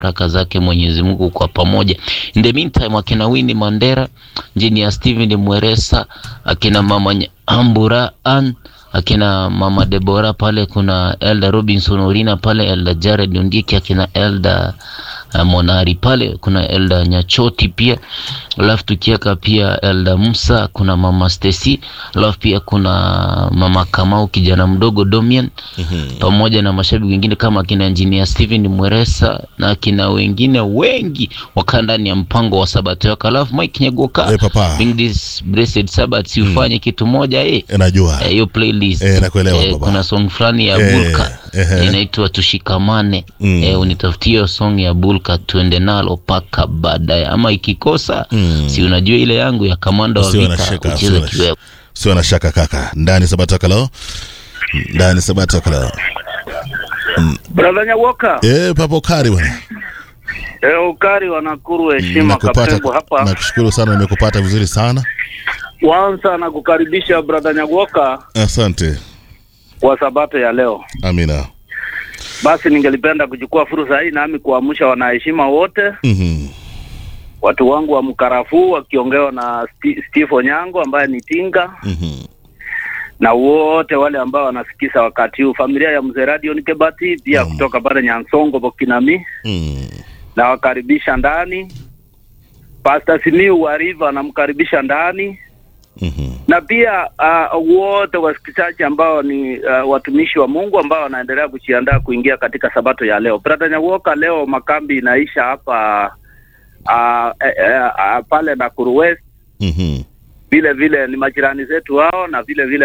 baraka zake Mwenyezi Mungu kwa pamoja. In the meantime, akina Winnie Mandera, Engineer Steven Mweresa, akina mama Nya- Ambura Ann, akina mama Debora pale, kuna Elda Robinson Orina pale, Elda Jared Ondiki, akina Elda uh, Monari pale, kuna Elda Nyachoti pia, alafu tukiweka pia Elda Musa, kuna mama Stacy, alafu pia kuna mama Kamau kijana mdogo Domian pamoja na mashabiki wengine kama akina Engineer Steven Mweresa na akina wengine wengi wakaa ndani ya mpango wa Sabato yako. Alafu Mike Nyagoka Eh, papa. Bring this blessed Sabbath, si ufanye kitu moja eh Eh, najua Eh, hiyo playlist Eh, nakuelewa baba. kuna song fulani ya Eh, Bulka ehe. inaitwa tushikamane Mm. eh, unitafutie hiyo song ya Bulka tuende nalo paka baadaye, ama ikikosa Mm. si unajua ile yangu ya kamanda wa Usiwe na vita shaka, kucheza usiwe na kiwewe sio na shaka kaka ndani sabato kalo ndani sabato kalo Brother Nyawoka, eh papo kari bwana eh, ukari wa Nakuru, heshima Kapengo hapa. nakushukuru sana nimekupata vizuri sana Kwanza na kukaribisha brother Nyawoka asante kwa sabato ya leo. amina Basi ningelipenda kuchukua fursa hii nami kuamsha wanaheshima wote, Mhm. watu wangu wa Mkarafuu wakiongewa na Sti- Steve Onyango ambaye ni Tinga Mhm. na wote wale ambao wanasikiza wakati huu, familia ya mzee Radio Nikebati pia Mm. kutoka pale Nyansongo Bokinami, Mm. nawakaribisha ndani. Pastor Simiu wa River namkaribisha ndani Mhm. na pia uh, wote wasikilizaji ambao ni uh, watumishi wa Mungu ambao wanaendelea kujiandaa kuingia katika sabato ya leo. Brother Nyawoka, leo makambi inaisha hapa uh, eh, eh, uh, pale Nakuru West. Mhm. Vile vile ni majirani zetu hao, na vile vile